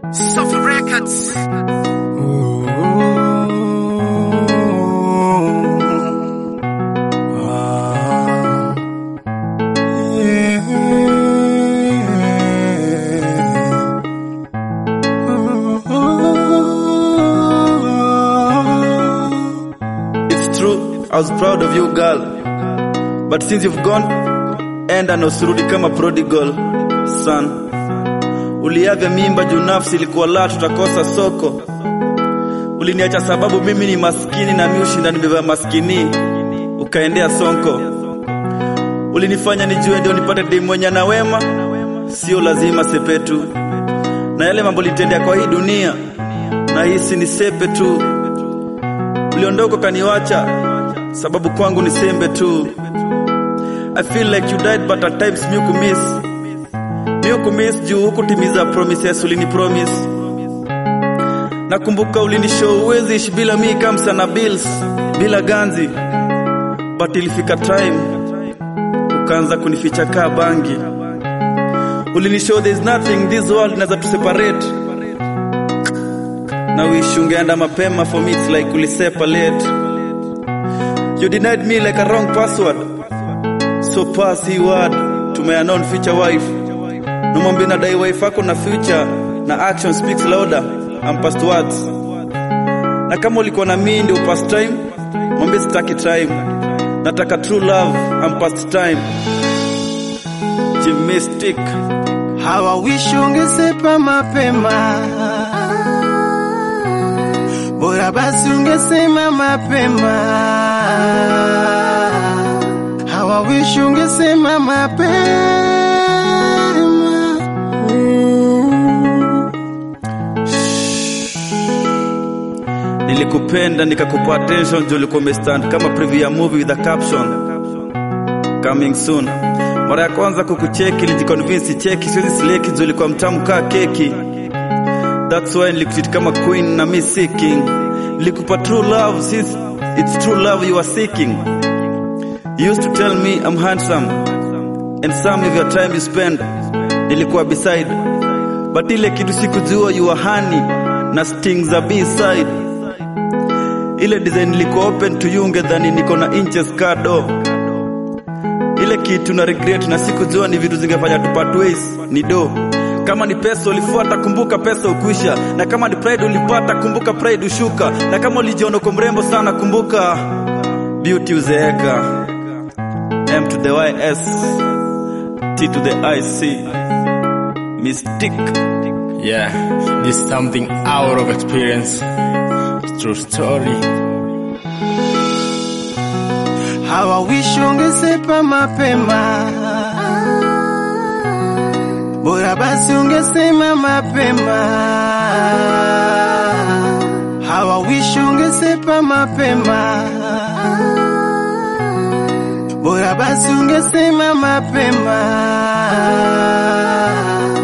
Sofa Records. It's true, I was proud of you girl. But since you've gone, enda na usirudi kama prodigal son. Uliavya mimba juu nafsi ilikuwa la tutakosa soko. Uliniacha sababu mimi ni maskini na mimi ushinda nimebeba maskini. Ukaendea sonko. Ulinifanya nijue ndio nipate demu mwenye na wema. Sio lazima sepetu. Na yale mambo litendea kwa hii dunia. Na hisi ni sepe tu uliondoka kaniwacha sababu kwangu ni sembe tu I feel like you died but at times mi kumiss mi kumiss juu hukutimiza promises ulini promise nakumbuka ulinishow uwezi ishi bila mi kamsa na bills bila ganzi but ilifika time ukaanza kunificha kaa bangi ulinishow there's nothing this world inaweza tu separate na wish ungeenda mapema for me it's like ulisepa late you denied me like a wrong password so pass hii word to my unknown future wife namwambia nadai wife yako na future na action speaks louder and past words na kama ulikuwa na mimi ndio past time mwambie sitaki time nataka true love and past time Jimistic Hawa wish ungesepa mapema, bora basi ungesema mapema. Hawa wish ungesema mapema. Nilikupenda nikakupa attention juu ulikuwa umestand kama preview ya movie with a caption coming soon. Mara ya kwanza kukucheki nilijiconvince cheki siwezi sleki juu ulikuwa mtamu kaa keki. That's why nilikutreat kama queen na me seeking. Nilikupa true love since it's true love you are seeking. You used to tell me I'm handsome and some of your time you spend nilikuwa beside but ile kitu sikujua you are honey na stings za B-side ile design liko open to you ungedhani niko na inches kado ile kitu na regret na sikujua ni vitu zingefanya tupart ways ni do kama ni pesa ulifuata kumbuka pesa ukwisha na kama ni pride ulipata kumbuka pride ushuka na kama ulijiona uko mrembo sana kumbuka beauty uzeeka M to the YS T to the IC Mystique Yeah, this is something out of experience. True story. Hawa wish ungesepa mapema, bora basi ungesema mapema. Hawa wish ungesepa mapema, bora basi ungesema mapema.